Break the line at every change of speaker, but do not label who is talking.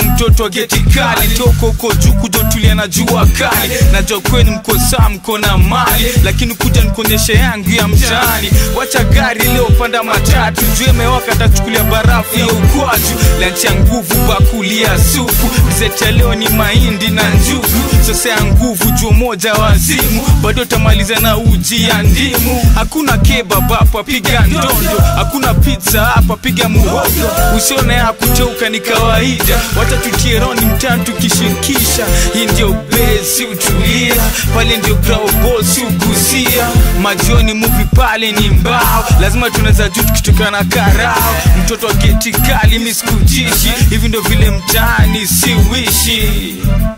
mtoto wa geti kali toka huko juu kuja utulia na jua kali najua kwenu mko saa mko na mali lakini kuja nikuonyeshe yangu ya mtaani wacha gari leo panda matatu juu imewaka tachukulia barafu ya ukwaju lanchi ya nguvu bakulia supu dizeti ya leo ni mahindi na njugu sasa ya nguvu juu moja wazimu bado tamaliza na uji ya ndimu hakuna kebab hapa piga ndondo hakuna pizza hapa piga muhogo usione ya kuteuka ni kawaida wacha tutie roni mtani tukishirikisha hii ndio besi utulia pale ndio graubosi ugusia majioni muvi pale ni mbao lazima tunaweza juu tukitoka na karao mtoto wa geti kali misikujishi hivi ndio vile mtaani siwishi